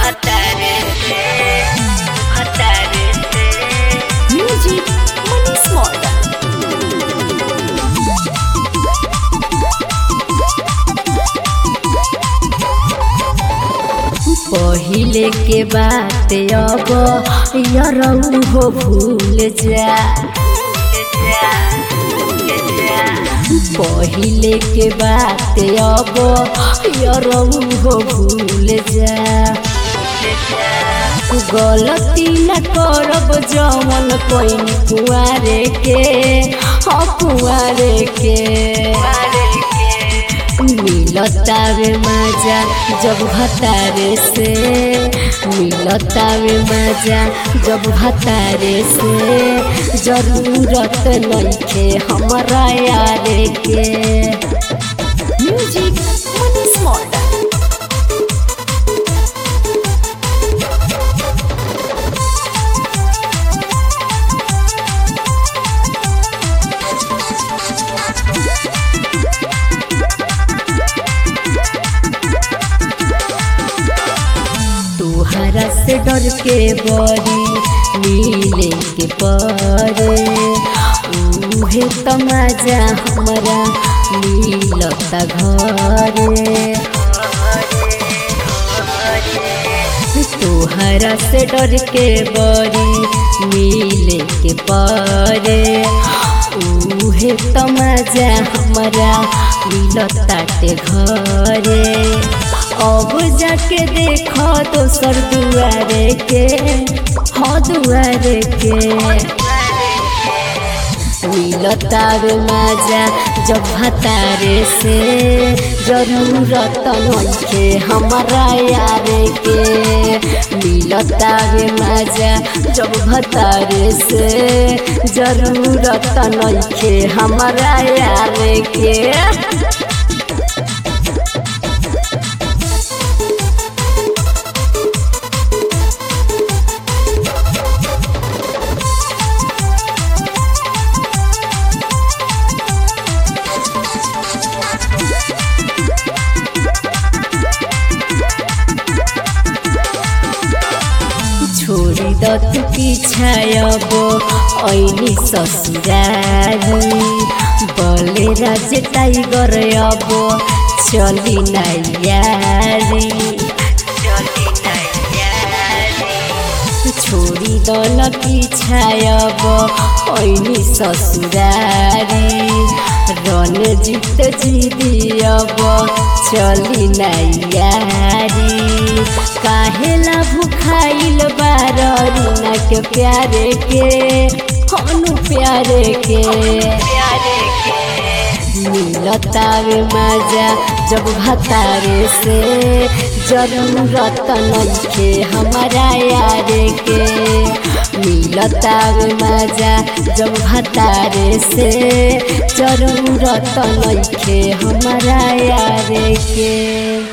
भतारे से भतारे से Music Money Small. पहिले के बात अब यरऊ हो भूल जा पहिले के बात अब यरऊ हो भूल जा गलती न करब जमन कोई कुआरे के हाँ कुआरे के मिलतावे मजा जब भतारे से मिलतावे मजा जब भतारे से जरूरत नइखे हमरा यारे के म्यूजिक मनी स्मॉल तुहरा से डर के बड़ी मिले के परे उहे तमाजा हमरा मिलता घरे तुहरा से डर के बड़ी मिले के परे उहे तमाजा हमरा मिलता के घरे अब जाके देख दोसर दुआरे के हाँ दुआरे के मिलतावे मजा जब भतारे से जरूरत नइखे हमरा यारे के मिलतावे मजा जब भतारे से जरूरत नइखे हमरा यारे के छोड़ी द तू पिछायब ऐनी ससुरारी बले राज टाइगर अब चली नारी छोड़ी द न पिछायब ऐनी ससुरारी रन जीत जीदी अब चली नारी काहेला भुखाइल बारीना के प्यारे के हनु प्यारे के मिलतावे मजा जब भतारे से जरूरत नइखे हमारा यारे के मिलतावे मजा जब भतारे से जरूरत नइखे हमारा यारे के